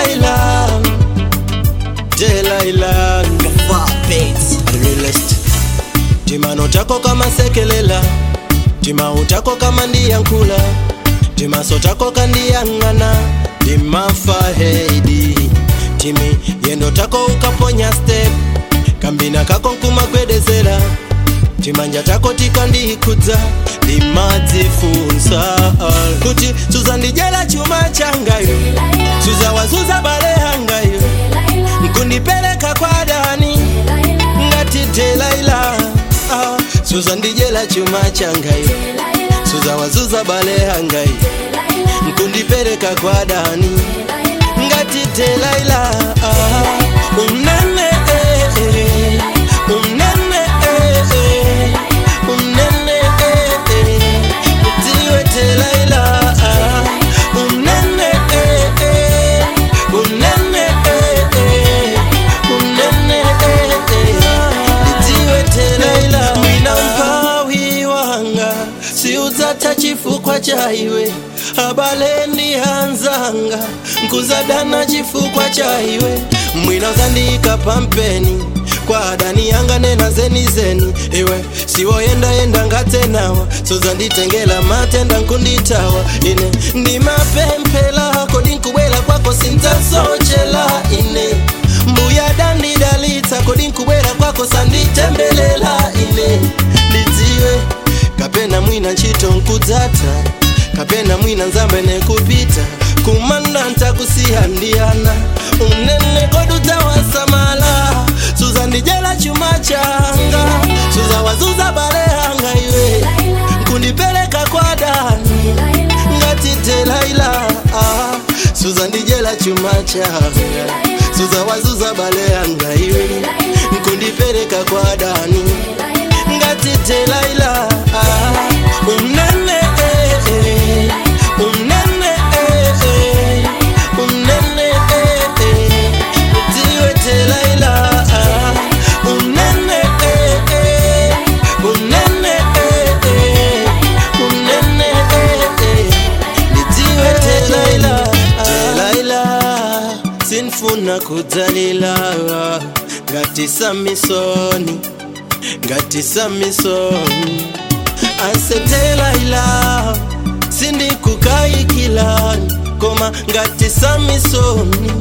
Delilah, Delilah, realist. Timano tako kama sekelela, timau tako kama ndiyankula, timaso tako kandiyang'ana, timafa heidi, timi yendo tako ukaponya step, kambina kako nkumagwedezera, timanja tako tikandikudza, limadzifunsa kuti suzandijela chuma changayo suzawazuza bale hangayo nkundipeleka kwa dani ngati Delilah ah, suzandijela chuma changayo suzawazuza bale hangayo nkundipeleka kwa dani ngati Delilah ah, unene eh, eh, unene eh, eh, unene eh, eh, utiwe Delilah ah, unene eh, eh, unene eh, eh, unene eh, eh, utiwe Delilah mwina mpawi wanga siudzata chifukwa chaiwe abaleni hanzanga nkuzadana chifukwa chaiwe mwina uzandika pampeni kwa adani yanga nena zeni zeni iwe siwoyendayenda ngatenawa sozanditengela matenda nkunditawa ine ndimapemphela kodi nkubwela kwako sinzasochela ine mbuya dandidalitsa kodi nkubwela kwako sanditembelela ine ndidziwe kapena mwina ntchito nkudzata kapena mwina nzambe nekupita kumanda ntakusiyandiyana unene kodutawasamala suzandijela chuma changa suzawazuza bale hanga iwe nkundipeleka kwa dani ngati Delilah ah, suzandijela chuma changa suzawazuza bale hanga iwe nkundipeleka kwa dani ngati Delilah ah, unene eh, eh, unene eh, eh, unene eh, eh, utiwe Delilah ah, unene eh, eh, unene eh, eh, unene eh, eh, litiwe Delilah Delilah sinfuna kudzalila ngati Samisoni ngati Samisoni ase Delilah sindikukayikilani koma ngati Samisoni